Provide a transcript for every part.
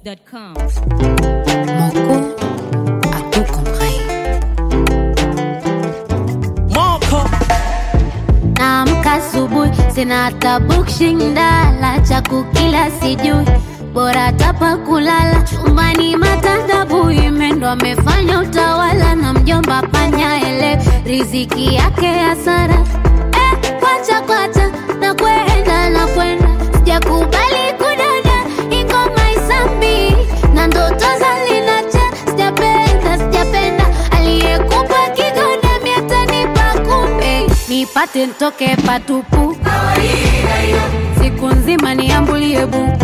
NigerPhoenix.com. Moko a tout compris. Moko Naamka asubuhi sina hata bukshindala cha kukila sijui bora tapa kulala chumbani matandabu imendo amefanya utawala na mjomba panya ele riziki yake hasara eh, kwacha kwacha na kwenda na kwenda sijakubali kudada ingoma isambi na ndoto zalinacha sijapenda sijapenda aliyekupa kigoda miatanipa kumbe nipate ntoke patupu siku nzima niambulie buku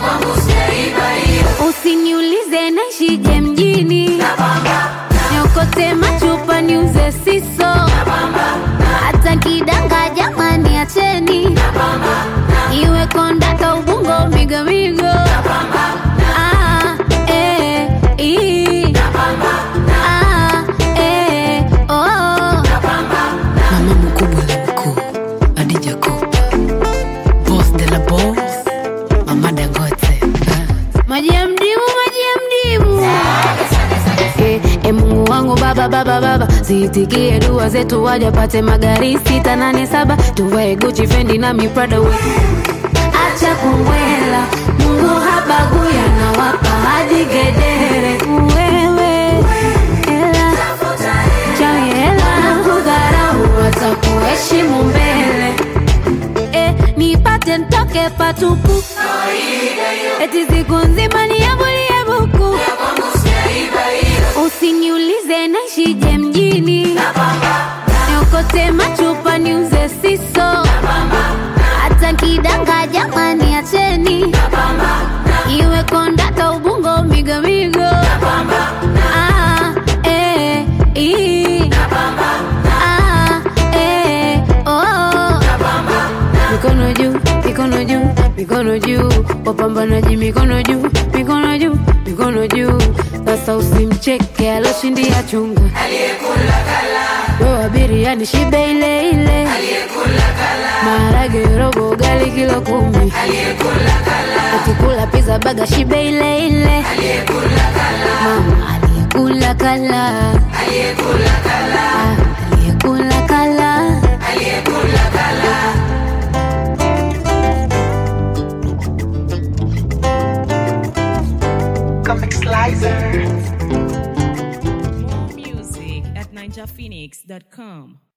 usiniulize naishije mjini niokote machupa niuze siso hata kidanga jamani acheni iwe kondaka ubungo migomigo Ah, eh, ii. Ah, eh, oh. Mama mkubwa la mkuu, Adija Kopa. Boss de la boss, Mama Dangote. Ah. maji ya mdimu maji ya mdimu Eh, eh, mungu wangu baba baba baba ziitikie dua zetu wajapate magari sita nane saba tuvae guchi fendi na miprada we acha kumbwela mungu habaguya na wapa hadi gedere wewe hela chawi hela kudharau watakuheshimu mbele eh, nipate ntoke patupu eti siku nzima niambulie buku usiniulize naishije mjini niokote machupa niuze siso hata kidanga jamani acheni iwe kondaka ubungo migomigo Ah, eh, ii. Ah, eh, oh. mikono juu mikono juu mikono juu wapambanaji mikono juu mikono juu mikono juu sasa usimcheke aloshindia chunga wewe abiria ni shibe ile ile maharage robo gali kilo kumi akikula pizza baga shibe ile ile mama aliyekula kala Ah, aliyekula kala Comic Slicer More music at NigerPhoenix.com.